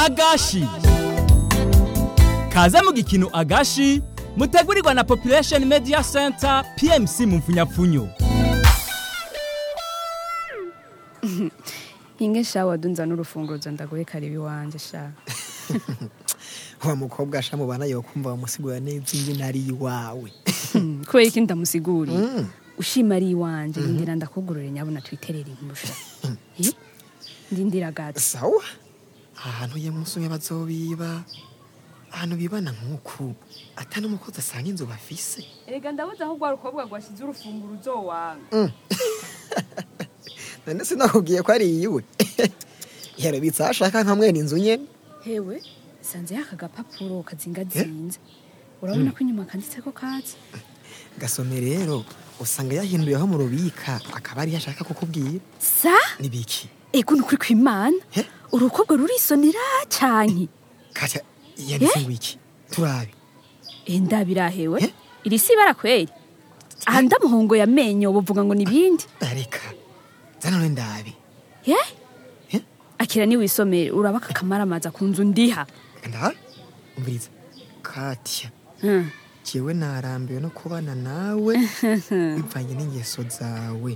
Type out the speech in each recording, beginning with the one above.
agashi kaze mu gikino agashi mutegurirwa na population media center pmc mu mfunyapfunyo inge sha wadunza n'urufunguzo ndagoye karibi wanje sha wa mukobwa asha mubana yokumva bamusigura neza ingene ari iwawe Hmm, kubera iki ndamusiguriye ushima ari iwanje ndindira ndakugurure nyabona twiterere impusha Eh? ndindira gato sawa ahantu ye musi umwe bazobiba ahantu bibana nk'uku ata n'umukozi asanga inzu bafise erega ndabuze aho rwa rukobwa rwashyize urufunguruzo wanga none sinakubwiye ko ari iyiwe yarabitse aho ashaka nka mwene inzu nyene hewe sanze yaka gapapuro kazingazinze urabona ko inyuma kanditseko katsi gasome rero usanga yahinduye aho mu rubika akaba ariyo ashaka kukubwira sa nibiki ego ni ukuri kw'imana Eh? urukobwa rurisonera canke katya yanditse ngo iki turabe enda birahewe Eh? iri si ibara kweri aha ndamuhongo yamenyo buvuga ngo nibindi reka zana none ndabe ye Eh? akira ni wisomere uraba kakamaramaza ku nzu ndiha ndabe umviriza katya Hmm. jewe narambiwe no kubana nawe bivanye n'ingeso zawe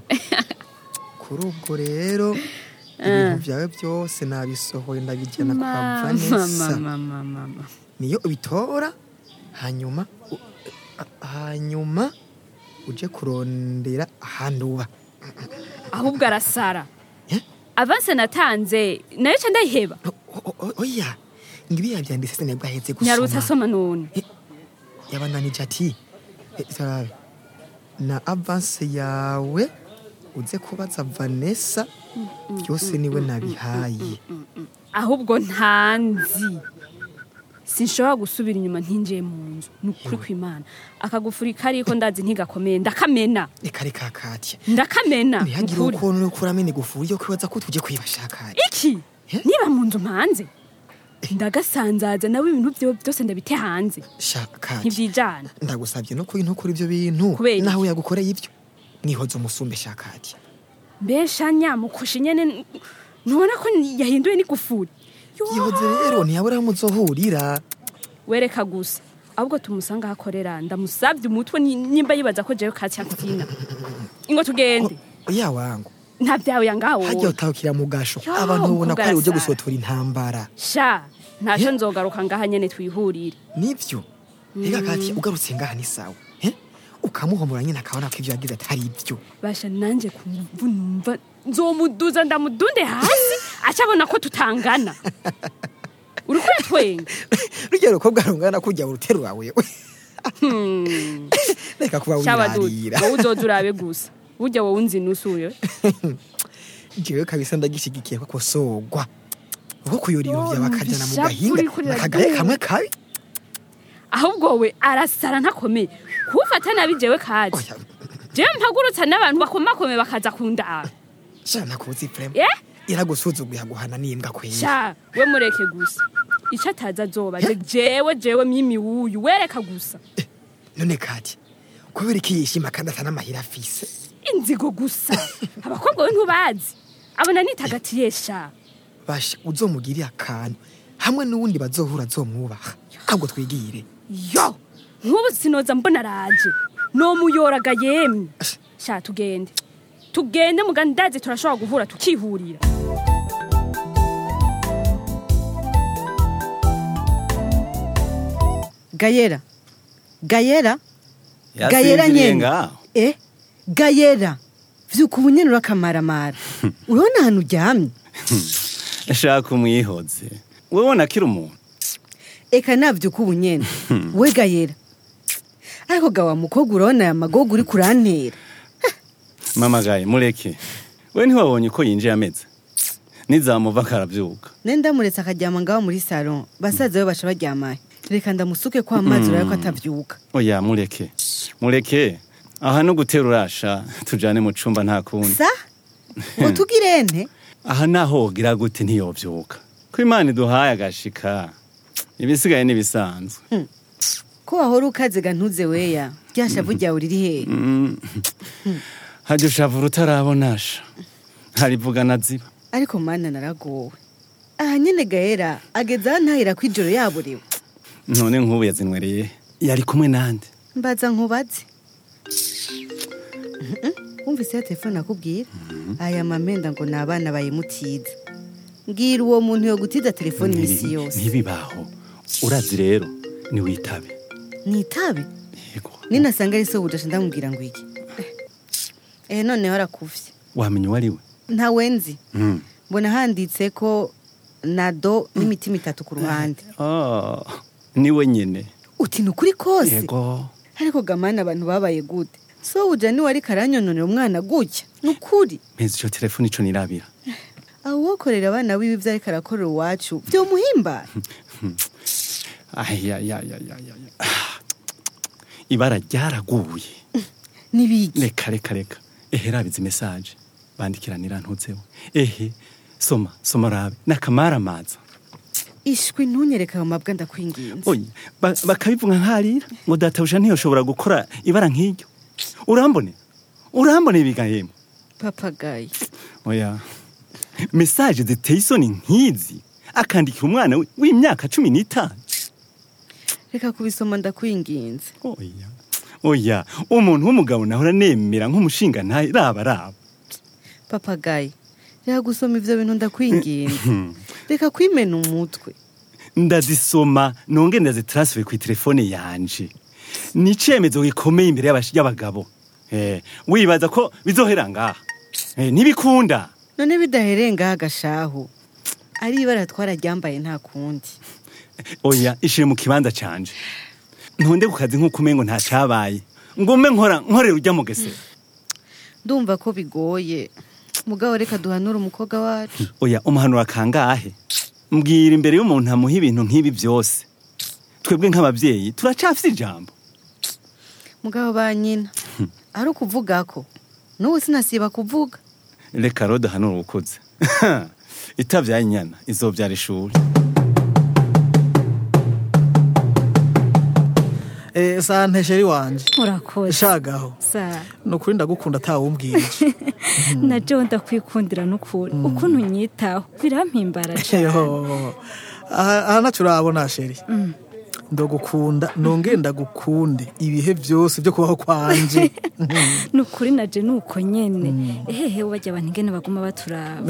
kuri ubwo rero ibintu byawe byose nabisohoye ndabijyana kwa Mama, vanessa mama, mama. niyo ubitora hanyuma u- a- hanyuma uje kurondera ahandi uba ahubwo arasara Eh? avanse natanze nayo ca ndayiheba O- o- o- oya ngibi yabyanditse sinabwo ahetse nyarutse gusoma asoma none yabananije ati "Eh, tarabe na avanse yawe uze kubaza vanessa byose niwe nabihaye ahubwo ntanzi sinshobora gusubira inyuma ntinjiye mu nzu ni ukuri kw'imana akagufuri kariko ndazi ntigakomeye ndakamena reka reka katya ndakamena ntihagire ukuri ukuntu uri kuramena igufuri yo kwibaza ko tujye kwibashaka iki Eh? niba mu nzu mpanze ndagasanzaza nawe ibintu byewe byose ndabite hanze shaka ntibyijana ndagusabye no kuri ntukora ibyo bintu Kubera iki? nawe yagukoreye ibyo nihoze umusumbe shakati mbesha nyamukoshi nyene ntubona ko yahinduye n'igufuri Yo! yihoze rero ntiyabura aho muzohurira wereka gusa ahubwo tumusanga aho akorera ndamusabye umutwe ni- nimba yibaza ko jewe katya mfina ingo tugende oya wangu nta byawe yangaho hajya utahukira mu gasho Yo, abantu babona ko ari uje kugarasara. gusotora intambara sha ntacyo nzogaruka ngaha nyene twihurire nibyo reka kati ugarutse ngaha ni sawa eh? ukamuhomora nyine akabona ko ibyo yagize atari ibyo basha nanje kumva numva nzomuduza ndamudunde hasi acabona ko tutangana uri kwitwenga rujya rukobwa rungana kujya uruterura wewe reka kuba shabadudu wirarira wowe uzoza urabe gusa burya wowe unzi nusuye jewe kabisa ndagishigikiye ko kosogwa uko kuyora ibintu Yo, byawe bakajyana mu numva gahinga ishavu rikurira nakagaye ryera. kamwe kabi ahubwo we arasara ntakomeye kufata nabi jewe kazi oya jewe mpagurutsa n'abantu bakomakome bakaza kundaba sha nakuzi prema Eh? iragusuzuguye aguhana n'imbwa kwera sha we mureke gusa ico ataza azoba je jewe jewe mimi wuyu wereka gusa none kati kubera iki yishima kandi ata n'amahira afise inzigo gusa abakobwa we ntubazi abona nitagatiye sha basha uzomugirire akantu hamwe n'uwundi bazohura azomwubaha ahubwo twigire yo nk'ubu sinoza mbona araje nomuyoraga yemwe sha tugende tugende mugandazi turashobora guhura tukihurira gayera gayera gayera nyene eh gayera vyuka ubunyene urakamaramara urabona ahantu uryamye shaka umwihoze wowe ubona akiri umuntu eka navyuka ubunyene we gayera ariko gawa mukobwa urabona aya magogo uri kurantera mama gaye mureke we ntiwabonye uko yinjiye ameze nizamuva karabyuka ne ndamuretse akaryama ngaho muri salon basaza be baca baryamaye reka ndamusuke ko amazi urabe ko atavyuka oya mureke mureke aha no gutera urasha tujane mu cumba nta kundi sa ngo tugirente aha naho wogira gute ntiyovyuka ko imana iduhaye agashika ibisigaye n'ibisanzwe ko wahora ukazega ntuze weya rya shavu ryawe riri hehe hajya ushavura utarabonasha harivugana ziba ariko mana naragowe aha nyene gaera ageze aho ntahira ko ijoro yaburiwe none nk'ubu yazinywereye yari kumwe nande mbaza nkubaze Mhm. wumvise ya telefone akubwira aya mamenda ngo ni abana bayimutiza mbwira uwo muntu yo gutiza telefone imisi yose ntibibaho urazi rero niwitabe ni itabi yego ninasanga ari so budasha ndamubwira ngo iki eh noneho arakuvye wamenya uwo ari we ntawenzi Mm. mbona handitse ko nado n'imitima itatu ku ruhande Ah, niwe nyine uti ni ukuri kose yego ariko gamana abantu babaye gute so uja niwe ariko aranyononera umwana gutya ni ukuri mpezi icyo telefone ico nirabira aho uwokorera abana biwe ibyo ariko arakorera iwacu byomuhimbara ayayayayaya ibara ryaraguye n'ibiki reka reka reka ehe rabizi mesaje bandikiranira ntutseho ehe soma soma rabe n'akamaramaza ishwi ntunyereka ayo mabwa ndakwinginze oya ba- bakabivuga nkarira ngo databusha ntiyoshobora gukora ibara nk'iryo urambone urambone bigahema papagayi oya mesaje ziteye isoni nk'izi akandikira umwana we- w'imyaka cumi n'itanu reka kubisoma ndakwinginze oya oya umuntu w'umugabo nahora nemera nk'umushinga ntaye raba raba papagayi reka gusoma ivyo bintu ndakwinginze reka kwimena umutwe ndazisoma nonge ndazitransfer ku telefone yanje ni icemezo gikomeye imbere y'abash- y'abagabo eh, wibaza ko bizohera ngaha eh, ntibikunda none bidahereye ngaha agashahu ari ibara twararyambaye nta kundi oya ishire mu kibanza canje ntonde ku kazi nk'uko umengo nta cabaye ngume nkora nkorera urya mugesera ndumva ko bigoye mugabo reka duhanure umukobwa wacu oya umuhanura kangahe mbwira imbere y'umuntu amuha ibintu nk'ibi byose twebwe nk'ababyeyi turacafise ijambo mugabo ba nyina ari ukuvuga ko n'ubu sinasiba kuvuga reka rero duhanura ukuze itabyaye inyana izobyara ishuri Eh, sante sheri wanje urakoze shagaho sa ni ukuri ndagukunda atawumbwirije na jo ndakwikundira n'ukuri ukuntu unyitaho birampimbara cane Yo, aha aha ntacyo urabona sheri ndagukunda nongere ndagukunde ibihe byose byo kubaho kwanje ni ukuri naje ni uko nyene ehehe bajya abantu ingene baguma baturaba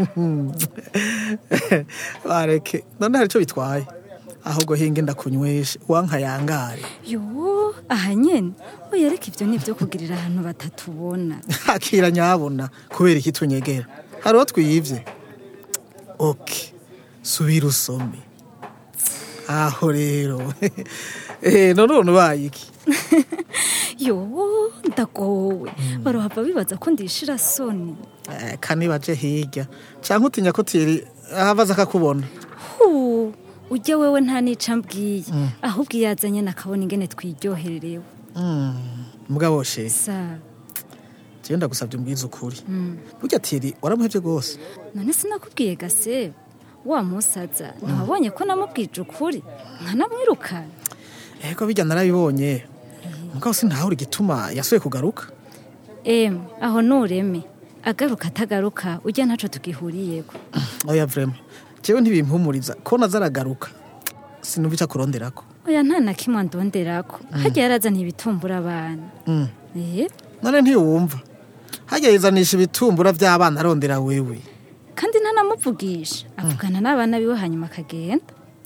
bareke none hari icyo bitwaye ahubwo hinge ndakunyweshe wankayangare yo aha nyene oya reka ivyo ni ivyo kugirira ahantu batatubona akira nyabona kubera iki tunyegera hari uwo twiyivye oke subira usome aho rero Eh, none ubu ubaye iki yo ndagowe barohava bibaza ko ndishira soni Eh, kanibaje hirya canke utinya ko tiri ahavaza akakubona hu ujya wewe nta nica mbwiye ahubwo iyo yazanye nakabona ingene twiryohererewe mugabo she sa jewe ndagusabye umbwize ukuri burya tiri waramuhevye rwose none sinakubwiye gase wa musaza ntiwabonye ko namubwije ukuri nkanamwirukana ego bijya narabibonye mugabo sintahure igituma yasuye kugaruka em aho nureme agaruka atagaruka ujya ntaco tugihuriyeko oya vrema jewe ntibimpumuriza ko nazaragaruka sinumva ico akuronderako oya nta na kimwe andonderako harya yarazaniye ibitumbura abana Mm. eh none ntiwumva harya yizanisha ibitumbura vy'abana arondera wewe kandi ntanamuvugisha avugana n'abana biwe hanyuma akagenda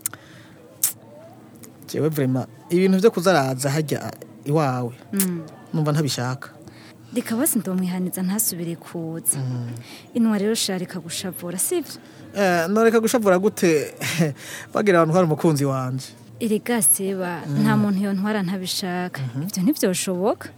jewe vrema ibintu vyo kuzaraza harya iwawe numva ntabishaka reka basi ndomwihaniza ntasubire kuza inwa rero sharika gushavura sivyo Eh, noreka gushavura gute bagira abantu hari umukunzi wanje erega seba nta muntu yontwara ntabishaka ivyo ntivyoshoboka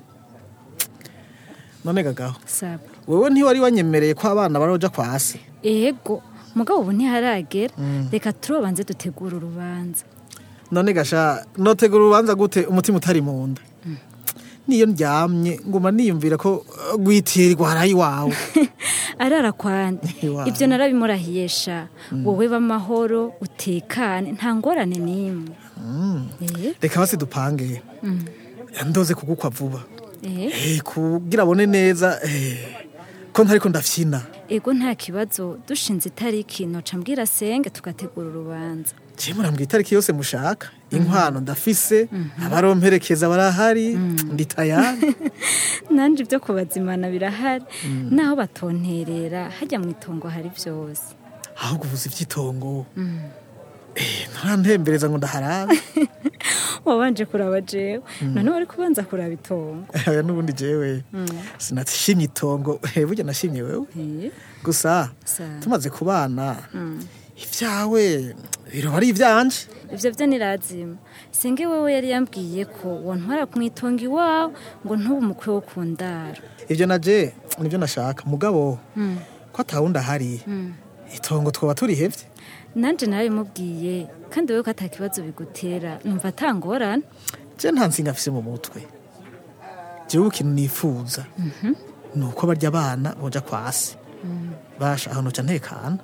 none gagaho saba wewe ntiwari wanyemereye ko abana baroja kwa se ego mugabo ubu ntiharagera reka turobanze dutegura urubanza none gasha notegura urubanza gute umutima utari mu nda niyo ndyamye nguma niyumvira ko eh, gwitirirwa harayi wawe arara kwande Iwawe. ibyo narabimurahiye sha wowe b'amahoro utekane nta ngorane n'imwe Eh, reka basi dupange ndoze kugukwa vuba eh, Eh, kugira abone neza eh, ko ntariko ndafyina ego nta kibazo dushinze itariki noca mbwira senge tugategura urubanza je murambwira itariki yose mushaka inkwano ndafise abaromperekeza barahari ndi tayari nanje ibyo kubazimana birahari naho batonterera hajya mu itongo hari byose ahubwo uvuze ivy'itongo Eh, nturantembereza ngo ndaharabe wabanje kuraba jewe none wari kubanza kuraba itongo oya n'ubundi jewe sinashimye itongo Eh, burya nashimye wewe Eh, gusa Sawa. tumaze kubana ibyawe biroba ari ibyanje ivyo vyo nirazima senge wewe yari yambwiye ko wontwara ku itongo iwawe ngo ntube umukwe wo ku ndaro ibyo naje nibyo nashaka mugabo ko atawundi ahari itongo twoba turihevye nanje narabimubwiye kandi wewe ko ata kibazo bigutera numva atangorana je nta nsinga afise mu mutwe jewe ikintu nifuza ni uko barya abana boja kwasi basha aho noca ntekana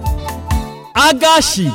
agashi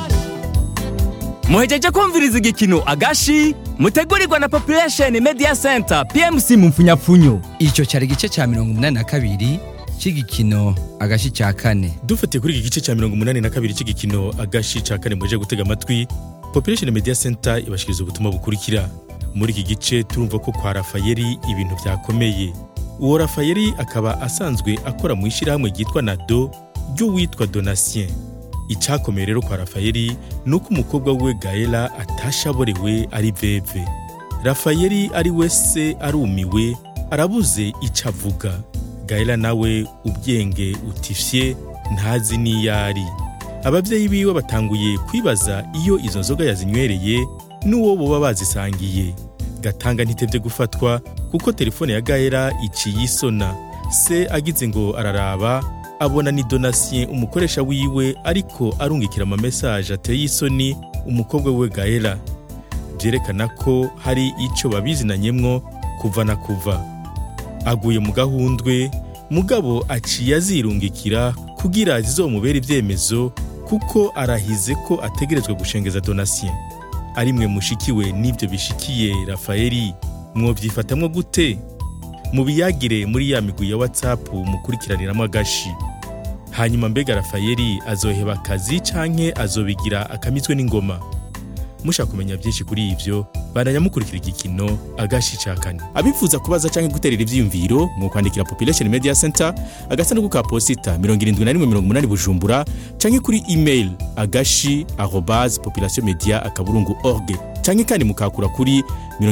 muhejeje kumviriza igikino agashi mutegurirwa na population media center pmc mu mfunyapfunyo icyo cyari igice cya mirongo umunani na kabiri cy'igikino agashi cya kane dufatiye kuri iki gice cya mirongo umunani na kabiri cy'igikino agashi ca kane muje gutega amatwi population media center ibashikiriza ubutumwa bukurikira muri iki gice turumva ko kwa rafayeli ibintu byakomeye uwo rafayeli akaba asanzwe akora mu ishyirahamwe ryitwa nado ry'uwitwa donatien icyakomeye rero kwa rafayeli ni uko umukobwa we gaela atashaborewe ari veve rafayeli ari we se arumiwe arabuze icyo avuga gaela nawe ubwenge utifye ntazi n'iyo ari ababyeyi biwe batanguye kwibaza iyo izo nzoga yazinywereye n'uwo boba bazisangiye gatanga ntitebye gufatwa kuko telefone ya gaela iciye isona se agize ngo araraba abona ni donatien umukoresha wiwe ariko arungikira amamesaje ateye isoni umukobwa we gaela byerekana ko hari icyo babizinanyemwo kuva na kuva aguye mu gahundwe mugabo aciye azirungikira kugira zizomubera ibyemezo kuko arahize ko ategerezwa gushengeza donatien ari mwe mushikiwe n'ibyo bishikiye rafayeli mwobyifatamwo gute mubiyagire muri ya migwi ya whatsapp mukurikiraniramo agashi hanyuma mbega rafayeli azoheba akazi canke azobigira akamizwe n'ingoma mushaka kumenya byinshi kuri ivyo baranyamukurikira igikino agashi ca kane abifuza kubaza canke guterera ivyiyumviro mu kwandikira population media center agasanduku ka posita 7180 bujumbura canke kuri email agashi arobase population media akaburungu org canke kandi mukakura kuri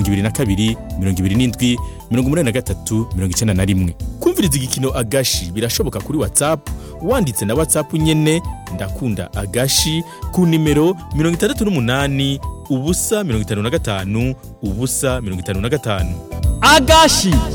22 27 83 91 kumviriza igikino agashi birashoboka kuri whatsapp wanditse na whatsapp nyene ndakunda agashi ku nimero 68 ubusa 55 ubusa 55 agashi